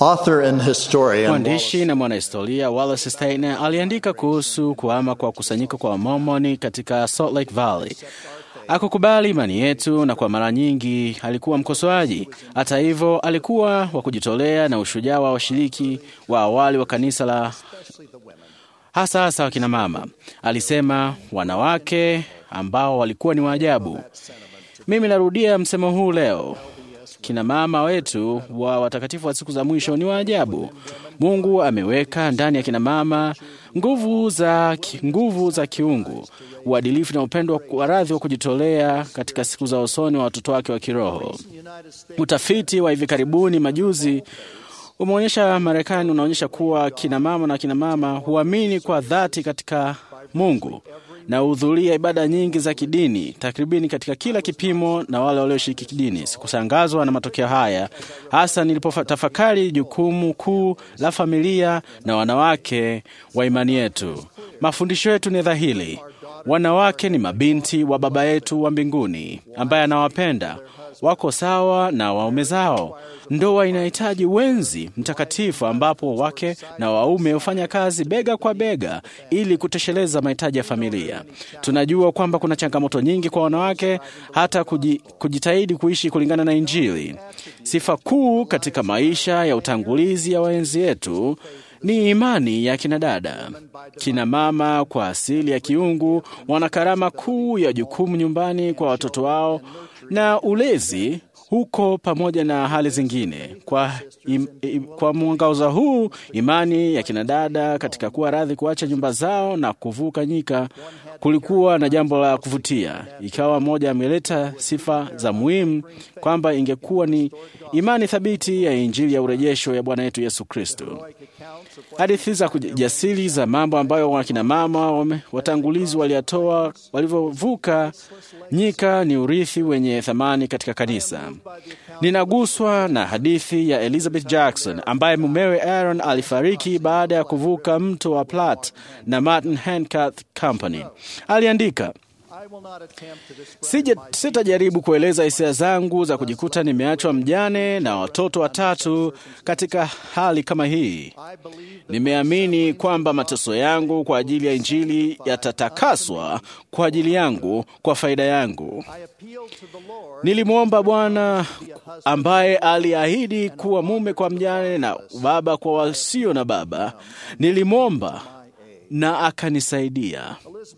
Author and historian Mwandishi na mwanahistoria Wallace Steiner aliandika kuhusu kuhama kwa kusanyiko kwa Wamormoni katika Salt Lake Valley. Akukubali imani yetu na kwa mara nyingi alikuwa mkosoaji. Hata hivyo, alikuwa wa kujitolea na ushujaa wa washiriki wa awali wa kanisa la hasa hasa wakina mama. Alisema wanawake ambao walikuwa ni waajabu. Mimi narudia msemo huu leo. Kina mama wetu wa watakatifu wa siku za mwisho ni waajabu. Mungu ameweka ndani ya kina mama nguvu za, nguvu za kiungu, uadilifu na upendo wa radhi wa kujitolea katika siku za usoni wa watoto wake wa kiroho. Utafiti wa hivi karibuni majuzi umeonyesha Marekani unaonyesha kuwa kina mama na kina mama huamini kwa dhati katika Mungu na hudhuria ibada nyingi za kidini takribini katika kila kipimo na wale walioshiriki kidini. Sikushangazwa na matokeo haya, hasa nilipotafakari jukumu kuu la familia na wanawake wa imani yetu. Mafundisho yetu ni dhahiri: wanawake ni mabinti wa Baba yetu wa mbinguni ambaye anawapenda, wako sawa na waume zao. Ndoa inahitaji wenzi mtakatifu ambapo wake na waume hufanya kazi bega kwa bega ili kutosheleza mahitaji ya familia. Tunajua kwamba kuna changamoto nyingi kwa wanawake hata kujitahidi kuishi kulingana na Injili. Sifa kuu katika maisha ya utangulizi ya waenzi yetu ni imani ya kina dada. Kina mama kwa asili ya kiungu wana karama kuu ya jukumu nyumbani kwa watoto wao na ulezi huko pamoja na hali zingine. Kwa, im, im, kwa mwangaza huu, imani ya kinadada katika kuwa radhi kuacha nyumba zao na kuvuka nyika kulikuwa na jambo la kuvutia, ikawa moja ameleta sifa za muhimu kwamba ingekuwa ni imani thabiti ya Injili ya urejesho ya Bwana wetu Yesu Kristo. Hadithi za kujasiri za mambo ambayo wakina mama watangulizi waliyatoa walivyovuka nyika ni urithi wenye thamani katika kanisa. Ninaguswa na hadithi ya Elizabeth Jackson ambaye mumewe Aaron alifariki baada ya kuvuka mto wa Platte na Martin Handcuff Company. Aliandika, sitajaribu kueleza hisia zangu za kujikuta nimeachwa mjane na watoto watatu katika hali kama hii. Nimeamini kwamba mateso yangu kwa ajili ya Injili yatatakaswa kwa ajili yangu, kwa faida yangu. Nilimwomba Bwana ambaye aliahidi kuwa mume kwa mjane na baba kwa wasio na baba. Nilimwomba na akanisaidia.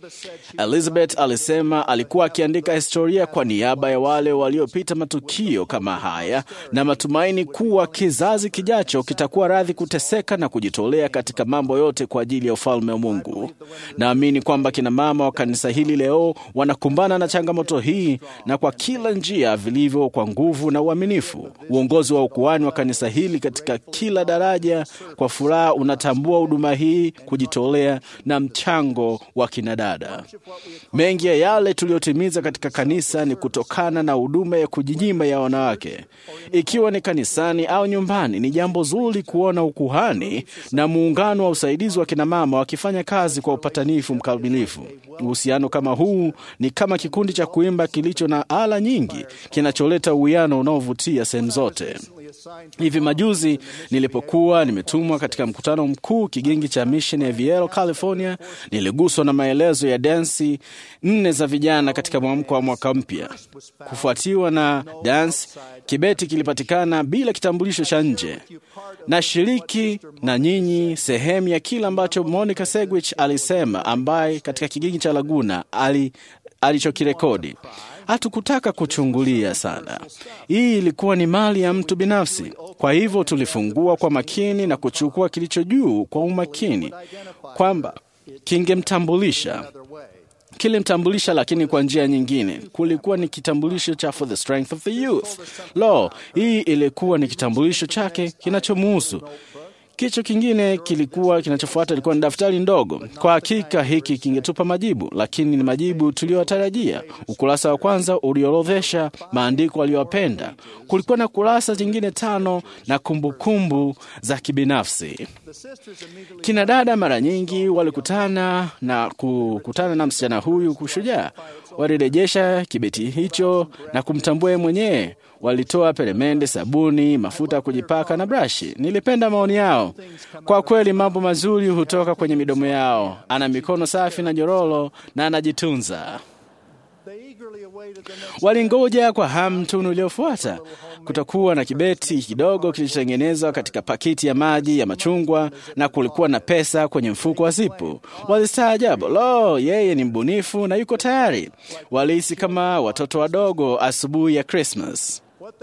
Elizabeth alisema alikuwa akiandika historia kwa niaba ya wale waliopita matukio kama haya na matumaini kuwa kizazi kijacho kitakuwa radhi kuteseka na kujitolea katika mambo yote kwa ajili ya ufalme wa Mungu. Naamini kwamba kina mama wa kanisa hili leo wanakumbana na changamoto hii na kwa kila njia vilivyo, kwa nguvu na uaminifu. Uongozi wa ukuhani wa kanisa hili katika kila daraja kwa furaha unatambua huduma hii, kujitolea na mchango wa kinadada. Mengi ya yale tuliyotimiza katika kanisa ni kutokana na huduma ya kujinyima ya wanawake, ikiwa ni kanisani au nyumbani. Ni jambo zuri kuona ukuhani na muungano wa usaidizi wa kinamama wakifanya kazi kwa upatanifu mkamilifu. Uhusiano kama huu ni kama kikundi cha kuimba kilicho na ala nyingi, kinacholeta uwiano unaovutia sehemu zote. Hivi majuzi nilipokuwa nimetumwa katika mkutano mkuu kigingi cha Mission ya Viero, California, niliguswa na maelezo ya dansi nne za vijana katika mwamko wa mwaka mpya. Kufuatiwa na dansi, kibeti kilipatikana bila kitambulisho cha nje. Nashiriki na nyinyi sehemu ya kile ambacho Monica Segwich alisema, ambaye katika kigingi cha Laguna ali alichokirekodi. Hatukutaka kuchungulia sana. Hii ilikuwa ni mali ya mtu binafsi. Kwa hivyo tulifungua kwa makini na kuchukua kilicho juu kwa umakini, kwamba kingemtambulisha kilimtambulisha, lakini kwa njia nyingine. Kulikuwa ni kitambulisho cha for the strength of the youth. Lo, hii ilikuwa ni kitambulisho chake kinachomuhusu. Kicho kingine kilikuwa kinachofuata ilikuwa ni daftari ndogo. Kwa hakika hiki kingetupa majibu, lakini ni majibu tuliyotarajia. Ukurasa wa kwanza uliorodhesha maandiko aliyopenda. Kulikuwa na kurasa zingine tano na kumbukumbu kumbu za kibinafsi. Kina dada mara nyingi walikutana na kukutana na msichana huyu kushujaa. Walirejesha kibeti hicho na kumtambua yeye mwenyewe. Walitoa peremende, sabuni, mafuta ya kujipaka na brashi. Nilipenda maoni yao. Kwa kweli, mambo mazuri hutoka kwenye midomo yao. Ana mikono safi na nyororo na anajitunza. Walingoja kwa hamu tunu iliyofuata. Kutakuwa na kibeti kidogo kilichotengenezwa katika pakiti ya maji ya machungwa na kulikuwa na pesa kwenye mfuko wa zipu. Walistaajabu, lo, yeye ni mbunifu na yuko tayari. Walihisi kama watoto wadogo asubuhi ya Krismas.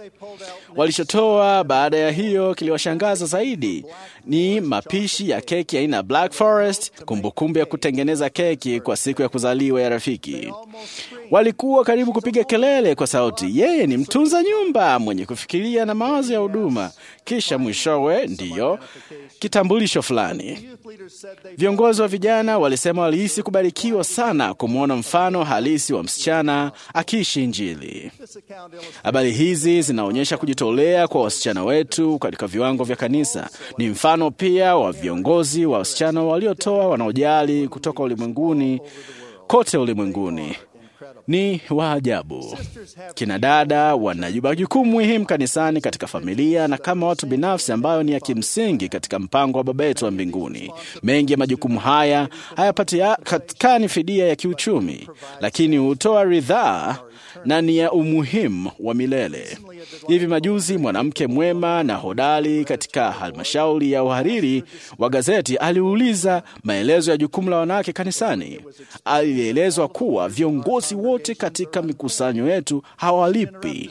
Walichotoa baada ya hiyo kiliwashangaza zaidi ni mapishi ya keki aina ya Black Forest, kumbukumbu ya kutengeneza keki kwa siku ya kuzaliwa ya rafiki. Walikuwa karibu kupiga kelele kwa sauti, yeye ni mtunza nyumba mwenye kufikiria na mawazo ya huduma. Kisha mwishowe, ndiyo kitambulisho fulani. Viongozi wa vijana walisema walihisi kubarikiwa sana kumwona mfano halisi wa msichana akiishi Injili. Habari hizi zinaonyesha kujitolea kwa wasichana wetu katika viwango vya kanisa. Ni mfano pia wa viongozi wa wasichana waliotoa, wanaojali kutoka ulimwenguni kote ulimwenguni ni wa ajabu. Kina dada wana majukumu muhimu kanisani, katika familia na kama watu binafsi, ambayo ni ya kimsingi katika mpango wa Baba yetu wa mbinguni. Mengi ya majukumu haya hayapatikani fidia ya kiuchumi, lakini hutoa ridhaa na ni ya umuhimu wa milele. Hivi majuzi mwanamke mwema na hodari katika halmashauri ya uhariri wa gazeti aliuliza maelezo ya jukumu la wanawake kanisani. Alielezwa kuwa viongozi wote katika mikusanyo yetu hawalipi.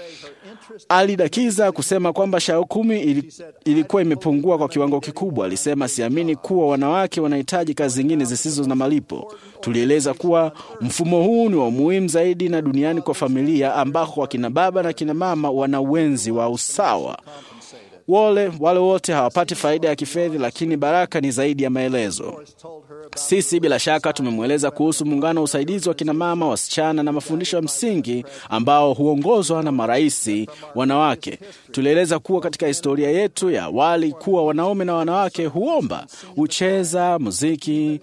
Alidakiza kusema kwamba shauku ilikuwa imepungua kwa kiwango kikubwa. Alisema, siamini kuwa wanawake wanahitaji kazi zingine zisizo na malipo. Tulieleza kuwa mfumo huu ni wa muhimu zaidi na duniani kwa familia ambako wakina baba na kina mama wana uwenzi wa usawa. Wale, wale wote hawapati faida ya kifedha, lakini baraka ni zaidi ya maelezo. Sisi bila shaka tumemweleza kuhusu muungano wa usaidizi wa kinamama, wasichana na mafundisho ya msingi ambao huongozwa na maraisi wanawake. Tulieleza kuwa katika historia yetu ya awali kuwa wanaume na wanawake huomba, hucheza muziki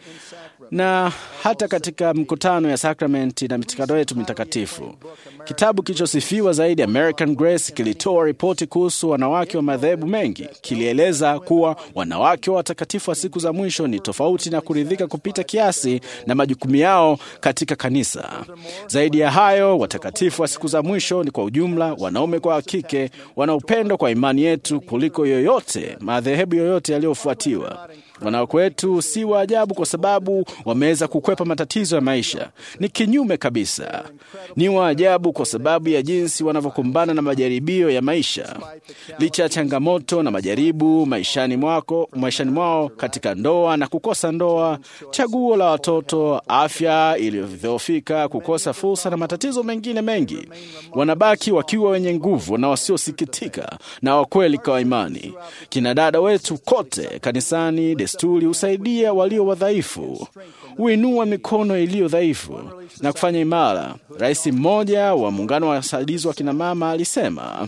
na hata katika mkutano ya sakramenti na mitikado yetu mitakatifu. Kitabu kilichosifiwa zaidi American Grace kilitoa ripoti kuhusu wanawake wa madhehebu mengi. Kilieleza kuwa wanawake wa watakatifu wa siku za mwisho ni tofauti na kuridhika kupita kiasi na majukumu yao katika kanisa. Zaidi ya hayo, watakatifu wa siku za mwisho ni kwa ujumla, wanaume kwa kike, wana upendo kwa imani yetu kuliko yoyote madhehebu yoyote yaliyofuatiwa. Wanawake wetu si wa ajabu kwa sababu wameweza kukwepa matatizo ya maisha. Ni kinyume kabisa, ni wa ajabu kwa sababu ya jinsi wanavyokumbana na majaribio ya maisha. Licha ya changamoto na majaribu maishani mwako, maishani mwao, katika ndoa na kukosa ndoa, chaguo la watoto, afya iliyodhoofika, kukosa fursa na matatizo mengine mengi, wanabaki wakiwa wenye nguvu na wasiosikitika na wakweli kwa imani. Kina dada wetu kote kanisani desturi husaidia walio wadhaifu, huinua mikono iliyo dhaifu na kufanya imara. Rais mmoja wa muungano wa wasaidizi wa kinamama alisema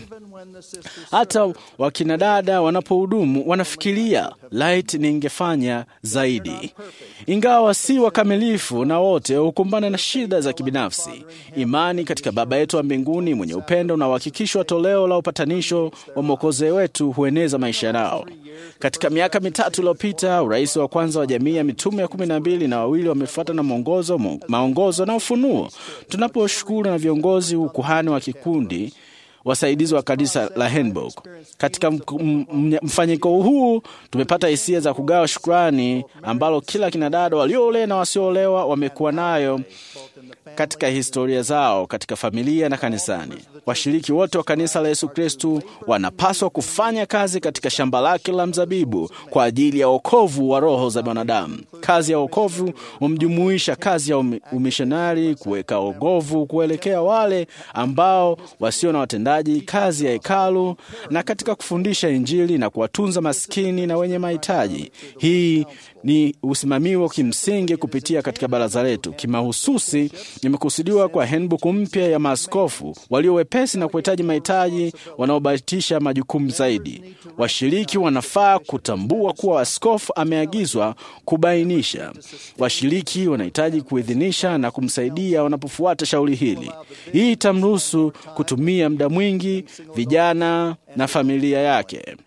hata wakinadada wanapohudumu wanafikiria light, ningefanya zaidi. Ingawa si wakamilifu na wote hukumbana na shida za kibinafsi, imani katika Baba yetu wa mbinguni mwenye upendo na uhakikisho wa toleo la upatanisho wa Mwokozi wetu hueneza maisha yao. Katika miaka mitatu iliyopita, urais wa kwanza wa jamii ya mitume ya kumi na mbili na wawili wamefuata na mwongozo, maongozo na ufunuo. Tunaposhukuru na viongozi ukuhani wa kikundi wasaidizi wa kanisa la Hamburg. Katika mfanyiko huu tumepata hisia za kugawa shukrani ambalo kila kinadada walioolewa na wasioolewa wamekuwa nayo katika historia zao katika familia na kanisani. Washiriki wote wa kanisa la Yesu Kristu wanapaswa kufanya kazi katika shamba lake la mzabibu kwa ajili ya wokovu wa roho za wanadamu. Kazi ya wokovu humjumuisha kazi ya umishonari, kuweka wokovu kuelekea wale ambao wasio na watendaji, kazi ya hekalu na katika kufundisha Injili na kuwatunza maskini na wenye mahitaji. Hii ni usimamiwa kimsingi kupitia katika baraza letu. Kimahususi, imekusudiwa kwa handbook mpya ya maaskofu walio wepesi na kuhitaji mahitaji wanaobatisha majukumu zaidi. Washiriki wanafaa kutambua kuwa askofu ameagizwa kubainisha. Washiriki wanahitaji kuidhinisha na kumsaidia wanapofuata shauri hili. Hii itamruhusu kutumia muda mwingi vijana na familia yake.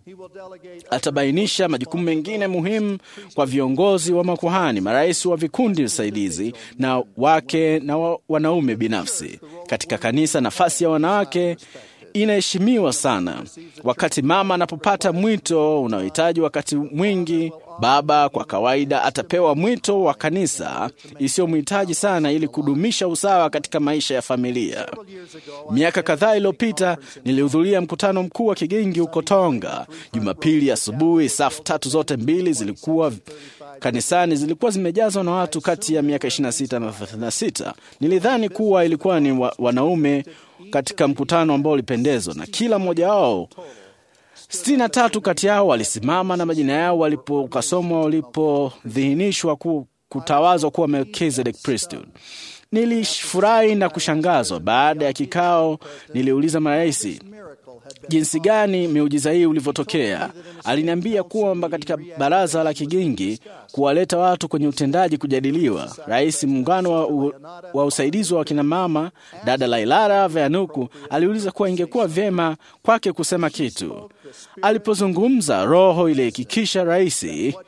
Atabainisha majukumu mengine muhimu kwa viongozi wa makuhani, marais wa vikundi visaidizi na wake na wa, wanaume binafsi katika kanisa. Nafasi ya wanawake inaheshimiwa sana. Wakati mama anapopata mwito unaohitaji wakati mwingi, baba kwa kawaida atapewa mwito wa kanisa isiyomhitaji sana, ili kudumisha usawa katika maisha ya familia. Miaka kadhaa iliyopita nilihudhuria mkutano mkuu wa Kigingi huko Tonga. Jumapili asubuhi, safu tatu zote mbili zilikuwa kanisani zilikuwa zimejazwa na watu kati ya miaka 26 na 36. Nilidhani kuwa ilikuwa ni wa, wanaume katika mkutano ambao ulipendezwa na kila mmoja wao. sitini na tatu kati yao walisimama na majina yao walipokasomwa walipodhihinishwa ku, kutawazwa kuwa Melchizedek priesthood. Nilifurahi na kushangazwa. Baada ya kikao, niliuliza marais jinsi gani miujiza hii ulivyotokea. Aliniambia kwamba katika baraza la Kigingi kuwaleta watu kwenye utendaji kujadiliwa. Rais muungano wa, u, wa usaidizi wa wakinamama dada Lailara Veanuku aliuliza kuwa ingekuwa vyema kwake kusema kitu. Alipozungumza, roho ilihakikisha rais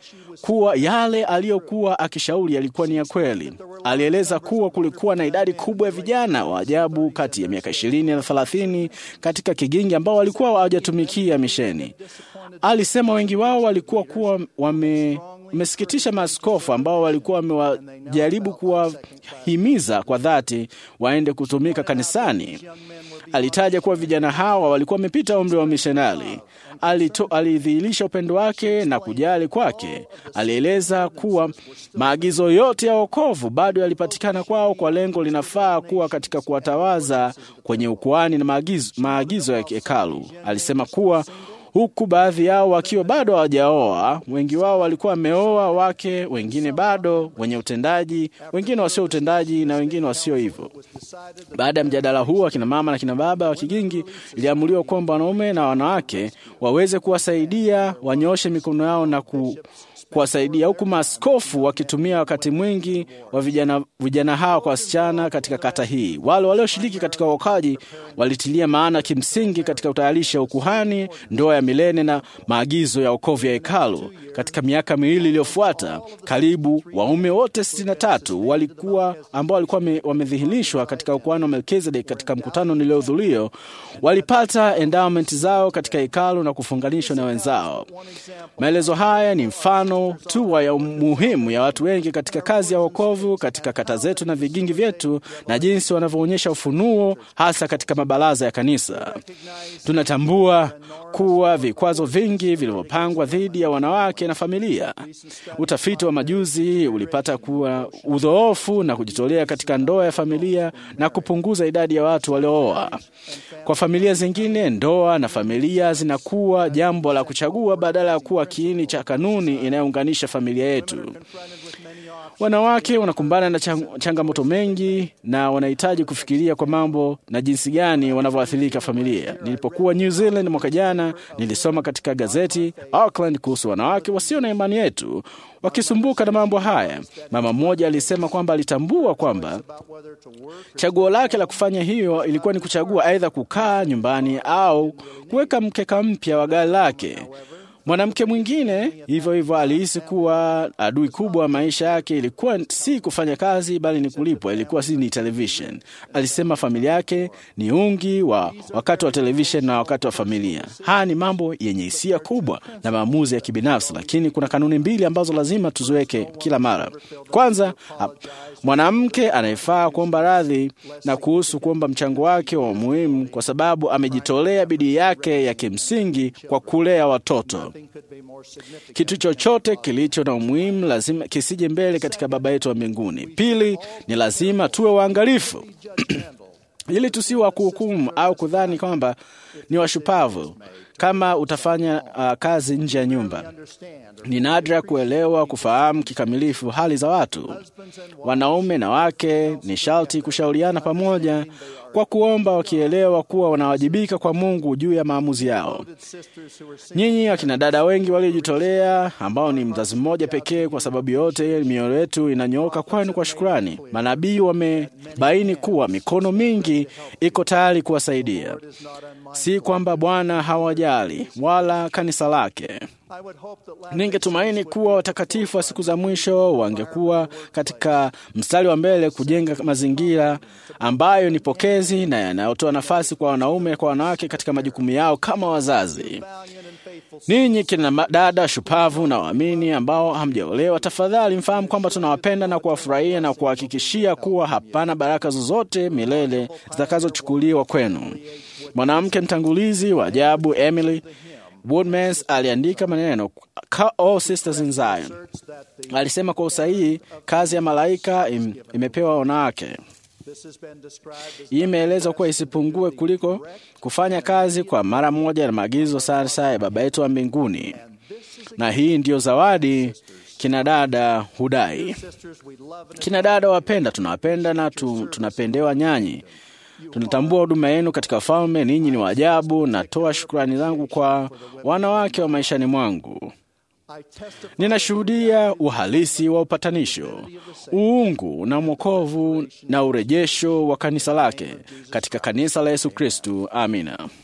kuwa yale aliyokuwa akishauri yalikuwa ni ya kweli. Alieleza kuwa kulikuwa na idadi kubwa ya vijana wa ajabu kati ya miaka ishirini na thelathini katika Kigingi ambao walikuwa hawajatumikia misheni. Alisema wengi wao walikuwa kuwa wame wamesikitisha maaskofu ambao walikuwa wamewajaribu kuwahimiza kwa dhati waende kutumika kanisani. Alitaja kuwa vijana hawa walikuwa wamepita umri wa mishonari. Alidhihirisha upendo wake na kujali kwake. Alieleza kuwa maagizo yote ya wokovu bado yalipatikana kwao kwa lengo linafaa kuwa katika kuwatawaza kwenye ukuani na maagizo, maagizo ya hekalu. Alisema kuwa huku baadhi yao wakiwa bado hawajaoa. Wengi wao walikuwa wameoa wake, wengine bado wenye utendaji, wengine wasio utendaji na wengine wasio hivyo. Baada ya mjadala huu, akina mama na kina baba wa Kigingi iliamuliwa kwamba wanaume na wanawake waweze kuwasaidia wanyooshe mikono yao na ku kuwasaidia huku maaskofu wakitumia wakati mwingi wa vijana, vijana hawa kwa wasichana katika kata hii. Wale walioshiriki katika uokaji walitilia maana kimsingi katika utayarisha ukuhani, ndoa ya milele na maagizo ya wokovu ya hekalu. Katika miaka miwili iliyofuata, karibu waume wote 63 walikuwa ambao walikuwa wamedhihirishwa katika ukuhani wa Melkizedek katika mkutano niliohudhuria walipata endowment zao katika hekalu na kufunganishwa na wenzao. Maelezo haya ni mfano tu ya umuhimu ya watu wengi katika kazi ya wokovu katika kata zetu na vigingi vyetu na jinsi wanavyoonyesha ufunuo hasa katika mabaraza ya kanisa. Tunatambua kuwa vikwazo vingi vilivyopangwa dhidi ya wanawake na familia. Utafiti wa majuzi ulipata kuwa udhoofu na kujitolea katika ndoa ya familia na kupunguza idadi ya watu waliooa. Kwa familia zingine, ndoa na familia zinakuwa jambo la kuchagua badala ya kuwa kiini cha kanuni inayounganisha familia yetu. Wanawake wanakumbana na chang changamoto mengi na wanahitaji kufikiria kwa mambo na jinsi gani wanavyoathirika familia. Nilipokuwa New Zealand mwaka jana, nilisoma katika gazeti Auckland kuhusu wanawake wasio na imani yetu wakisumbuka na mambo haya. Mama mmoja alisema kwamba alitambua kwamba chaguo lake la kufanya hiyo ilikuwa ni kuchagua aidha kukaa nyumbani au kuweka mkeka mpya wa gari lake. Mwanamke mwingine hivyo hivyo alihisi kuwa adui kubwa wa maisha yake ilikuwa si kufanya kazi, bali ni kulipwa. Ilikuwa si ni television. Alisema familia yake ni ungi wa wakati wa television na wakati wa familia. Haya ni mambo yenye hisia kubwa na maamuzi ya kibinafsi, lakini kuna kanuni mbili ambazo lazima tuziweke kila mara. Kwanza, mwanamke anayefaa kuomba radhi na kuhusu kuomba mchango wake wa muhimu, kwa sababu amejitolea bidii yake ya kimsingi kwa kulea watoto. Kitu chochote kilicho na umuhimu lazima kisije mbele katika Baba yetu wa mbinguni. Pili, ni lazima tuwe waangalifu ili tusiwa kuhukumu au kudhani kwamba ni washupavu kama utafanya uh, kazi nje ya nyumba. Ni nadra kuelewa, kufahamu kikamilifu hali za watu. Wanaume na wake ni sharti kushauriana pamoja kwa kuomba, wakielewa kuwa wanawajibika kwa Mungu juu ya maamuzi yao. Nyinyi akina dada wengi waliojitolea, ambao ni mzazi mmoja pekee, kwa sababu yote mioyo yetu inanyooka kwenu kwa shukrani. Manabii wamebaini kuwa mikono mingi iko tayari kuwasaidia. Si kwamba Bwana hawajali wala kanisa lake. Ningetumaini kuwa watakatifu wa siku za mwisho wangekuwa katika mstari wa mbele kujenga mazingira ambayo ni pokezi na yanayotoa nafasi kwa wanaume kwa wanawake katika majukumu yao kama wazazi. Ninyi kina dada shupavu na waamini ambao hamjaolewa, tafadhali mfahamu kwamba tunawapenda na kuwafurahia na kuhakikishia kuwa hapana baraka zozote milele zitakazochukuliwa kwenu. Mwanamke mtangulizi wa ajabu Emily Woodmans aliandika maneno All Sisters in Zion. Alisema kwa usahihi, kazi ya malaika im, imepewa wanawake. Hii imeelezwa kuwa isipungue kuliko kufanya kazi kwa mara moja na maagizo sasa ya Baba yetu wa mbinguni, na hii ndiyo zawadi kina dada hudai. Kina dada wapenda, tunawapenda na tu, tunapendewa nyanyi tunatambua huduma yenu katika falme. Ninyi ni waajabu. Natoa shukrani zangu kwa wanawake wa maishani mwangu. Ninashuhudia uhalisi wa upatanisho, uungu na mwokovu na urejesho wa kanisa lake katika kanisa la Yesu Kristu. Amina.